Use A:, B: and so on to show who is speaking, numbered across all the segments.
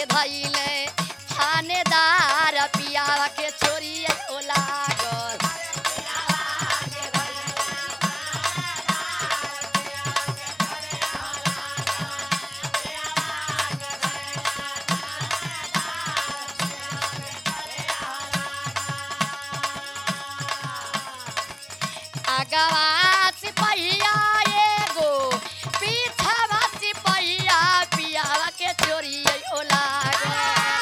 A: धैले थानेदार पियावा के चोरी ओ लागल आगवा सिपहिया एगो पीछवा सिपहिया पियावा के चोरी ओ लागल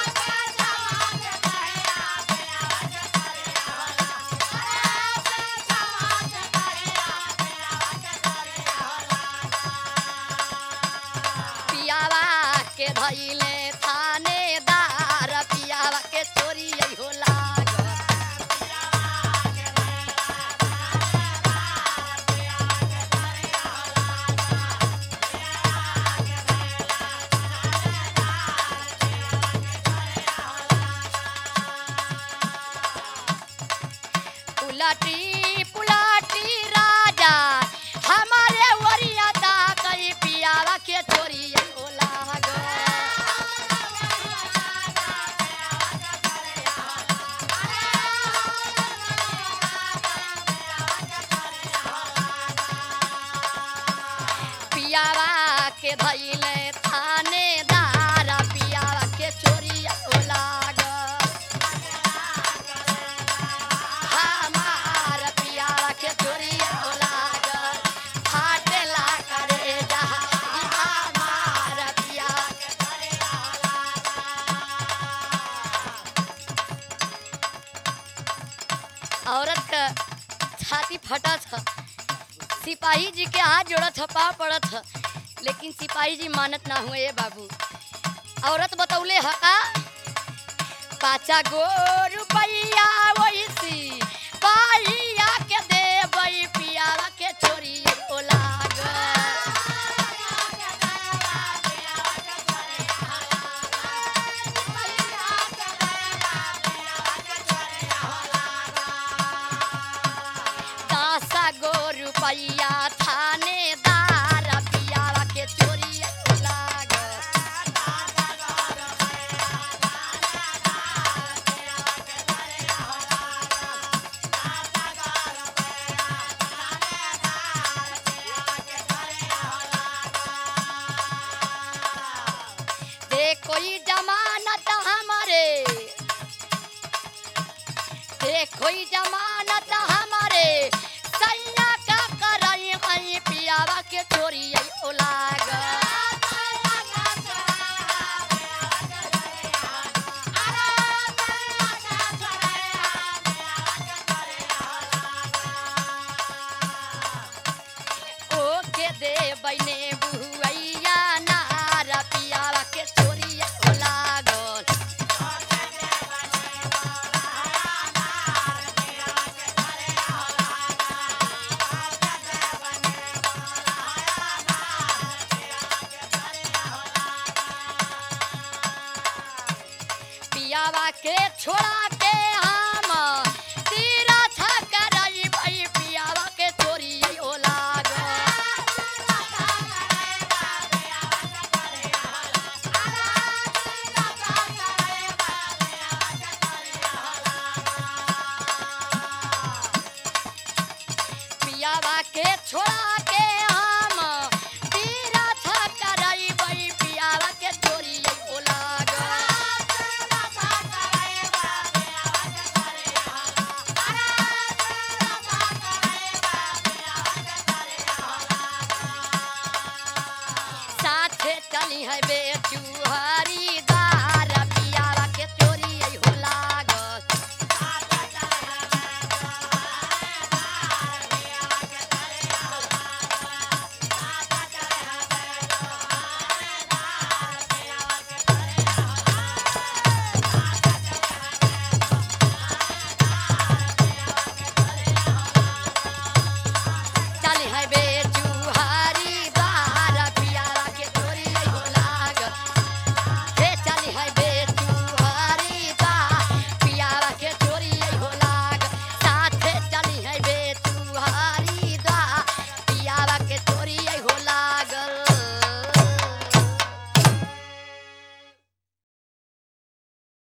A: पियावा के धैले थानेदार पियावा के चोरी हो लागल पुलाटी पुलाटी राजा हमारे वरिया दा कई पियावा के चोरी हो लागल पियावा के धैले थानेदार पियावा के चोरी हो लागल हमार पियावा के चोरी हो लागल फाटेला करे जा हमार पियावा के औरत का छाती फटत ह सिपाही जी के हाथ जोड़त ह पाँव पड़त ह लेकिन सिपाही जी मानत ना हुए बाबू औरत बतौले ह का पाचा गो रुपैया वैसी पाइया के देबई पियावा के चोरी ओ लागल दस गो रुपैया थानेदार पियावा के चोरी ओ लागल दे कोई जमानत हमारे दे कोई जमानत हमारे सैया का करई हई पियावा के चोरी ओ लागल ओ के दे बने